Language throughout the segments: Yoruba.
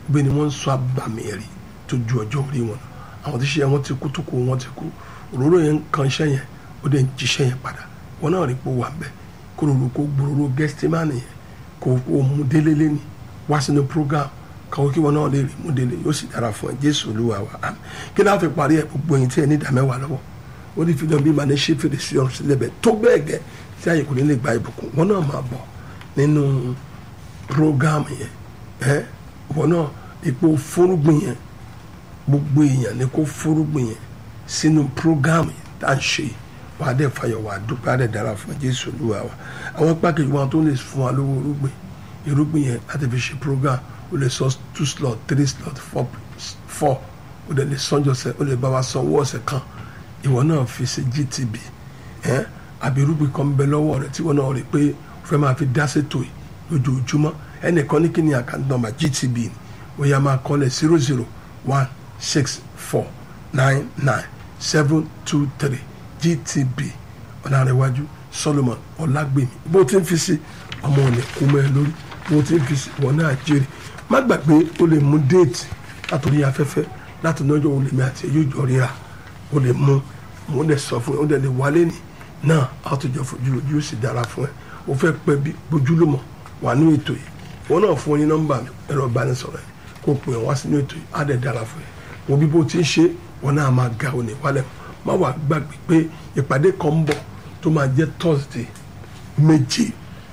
bí ni wọ́n ń sọ abàmì ẹ̀rí tó ju ọjọ́ orí wọn lọ àwọn tí ṣe wọn ti kú tó kú wọn ti kú òróró yẹn ń kan iṣẹ́ yẹn ó dẹ̀ ń jíṣẹ́ yẹn padà wọn náà rí pé ó wà bẹ́ẹ̀ kó lóru kó gbòòrò gẹ́sítímánì yẹn kó kó mú délé lẹ́ni wá sínú program kàwé kí wọn náà lè rí mú délé yóò sì dára fún ẹ jésù olúwa wa àmín kí náà fi parí ẹ gbogbo ẹ̀yin tí ẹ ní ìdá mẹ́wàá lọ́wọ́ ó ní fídíò bí màá ní ṣe fèrèsé ọ̀run sílẹ̀ bẹ́ẹ̀ tó bẹ́ẹ̀ gẹ́ tí àyè kò ní lè gba ìbùkún wọn náà máa bọ̀ nínú program yẹn ẹ wọn náà ipò fúrúgbìn yẹn gbogbo èèyàn ni kó fúrúgbìn yẹn sínú program yẹn tá à ń ṣe wàá dẹ̀ fàyọ̀ wàá dúpẹ́ àdẹ̀ dára fún jésù olúwa wa àwọn pákéjì wọn tó lè fún wa lówó irúgbìn irúgbìn yẹn láti fi ṣe program ó lè sọ two slot three slot four four ó dẹ̀ lè sanjọ́ sẹ́ ó lè bá wa sanwó ọ̀sẹ̀ kan ìwọ náà fi ṣe gtb ẹ àbí irúgbìn kan bẹ lọ́wọ́ rẹ tí ìwọ náà rí pé o fẹ́ máa fi dá ṣètò yìí lójoojúmọ́ ẹnìkan ní kí ni àkáǹtì nọ́mbà gtb ni ó yá máa kọ́lẹ̀ zero zero one six four nine nine seven two three gtb ọ̀nàrẹ̀wájú solomon ọ̀làgbèmí bó ti ń fi sí ọmọ òní kú mọ́ ẹ lórí bó ti ń fi sí ìwọ náà jèrè má gbàgbé o lè mú déètì látòrí afẹ́fẹ́ láti lọ́jọ́ olè mi àti ẹ̀yọ́ ìjọ ríra o lè mú mo lè sọ fún ẹ o lè lè wálé ní náà a tó jọ fojú ojú ó sì dára fún ẹ o fẹ́ pẹ́ bí bójúlùmọ̀ wà ní ètò yìí wọn náà fún ọ ní nọ́mbà mi ẹ̀rọ ìbánisọ̀rọ̀ yìí kó pè wá sínú ètò yìí á dẹ̀ dára fún ẹ wo bí bó ti ń ṣe wọn náà máa ga òní wálẹ̀ má wàá gbàgbé pé ìpàdé kan ń bọ̀ tó máa jẹ́ thursday méje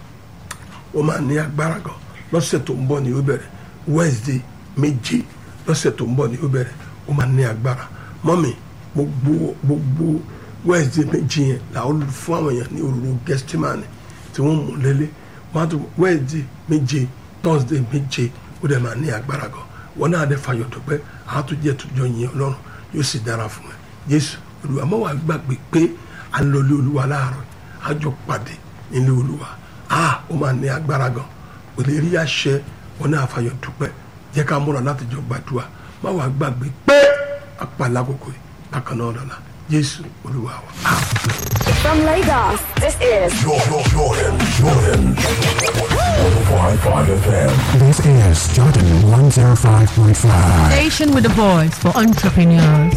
ó máa ní agbára gan lọ́sẹ̀ tó ń bọ̀ ni ó bẹ̀rẹ̀ wednesday méje lọ́sẹ̀ tó ń bọ̀ ni ó bẹ̀rẹ̀ ó máa ní agbára mọ́mì gbogbo gbogbo wednesday méje yẹn làwọn fún àwọn èèyàn ní òróró gẹ́stímánì tí wọ́n mú lélẹ̀ wọ́n á tún wednesday méje thursday méje ó dẹ̀ máa ní agbára gan wọn náà dẹ̀ fàyọ̀ dọ̀pẹ́ àtúnjẹ́ tó jọ yẹn ọlọ́run yóò sì dára fún ẹ jésù olúwa mọ́ wàá gbàgbé pé à ń lọ ilé olúwa láàárọ̀ àjọ pàdé nílé olúwa a ó máa ní agbára gan kò lè rí àṣẹ wọn náà fàyọ̀ dúpẹ́ jẹ́ ká múra láti jọ gbàdúrà má wàá gbàgbé pé apàlà kòkò yìí bákan náà lọ́la jésù olúwa wa. From Lagos, this is Jordan, Jordan, Jordan. 105.5 FM. This is Jordan 105.5. Station with a voice for entrepreneurs.